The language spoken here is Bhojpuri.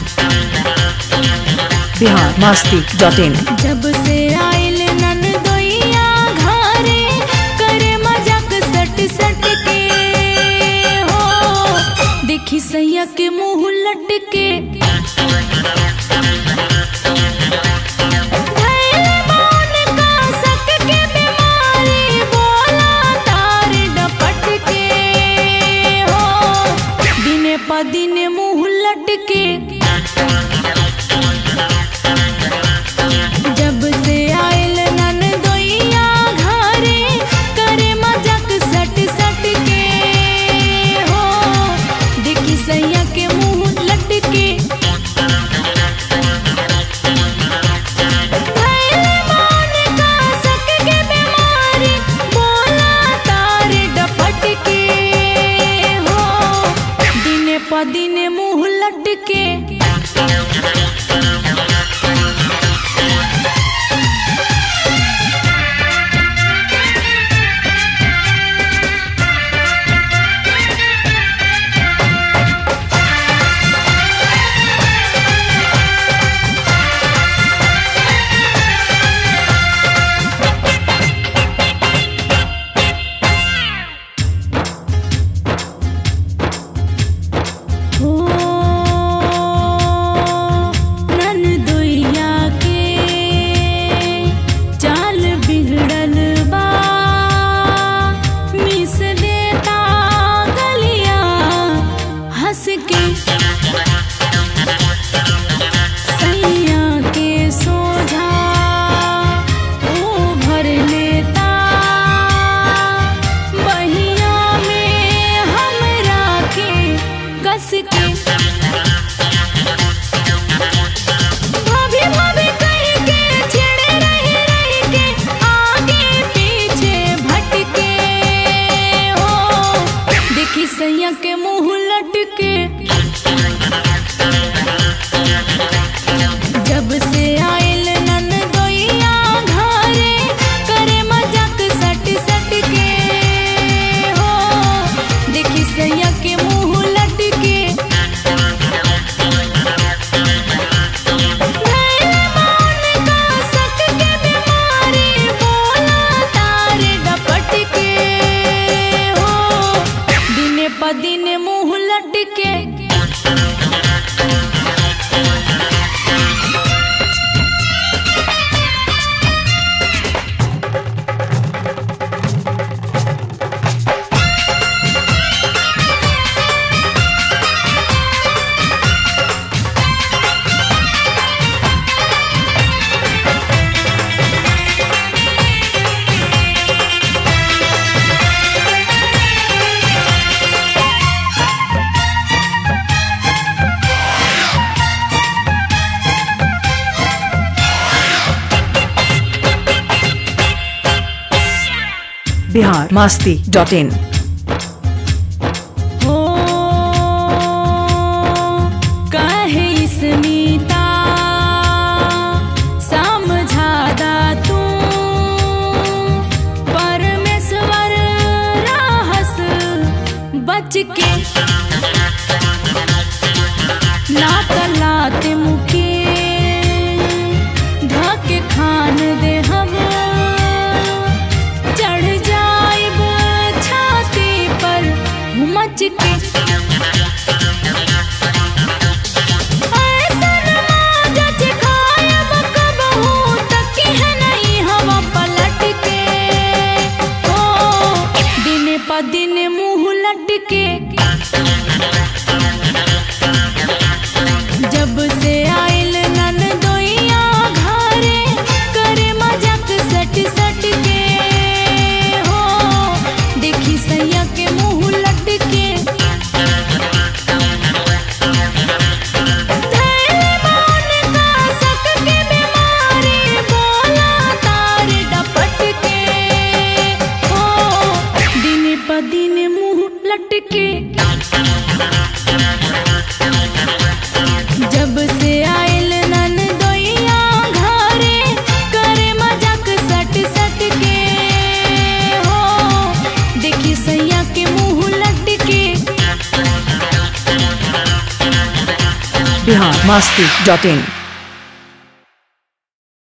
बिहार मस्ती डॉट इन जब से आइल नन दोइया घरे करे मजाक सट सट के हो देखी सैया के मुंह लटके धैल मौन का सक के बीमारी बोला तार डपट के हो दिने प दिने मुंह लटके जब से आइल नन दोइया घरे करे मजाक सट सट के हो देखी सैया के मुंह लटके धैल मौन का सक के बीमारी बोला तार डपट के हो दिने प दिने मुंह लटके हो नन दुइया के चाल बिगड़ल बा मिस देता गलिया हंस के सैया के सोझा ओ भर लेता बहिया में हमरा के कस के भाभी भाभी कह के छिड़े रही रही के आगे पीछे भटके हो देखी सैया के मुंह लटके जब से आइल नन दोइया घरे करे मजाक सट सट के हो देखी सैया के मुंह लटके धैल मौन का सक के बीमारी बोला तार डपट के हो दिने प दिने मुंह लटके बिहार मस्ती डॉट इन हो काहे स्मिता समझादा तू परमेश्वर रहस बच के ना तलात मुके धके खान दे हम चढ़ जाइब छाती पर मच के ऐसन मागच खायब कबहू तकी है नहीं हवा पलट के हो दिन प दिन मुंह लटके जब से आइल नन दोइया घरे करे मजाक सट सट के हो देखी सैया के मुंह लटके बिहार मस्ती डॉट इन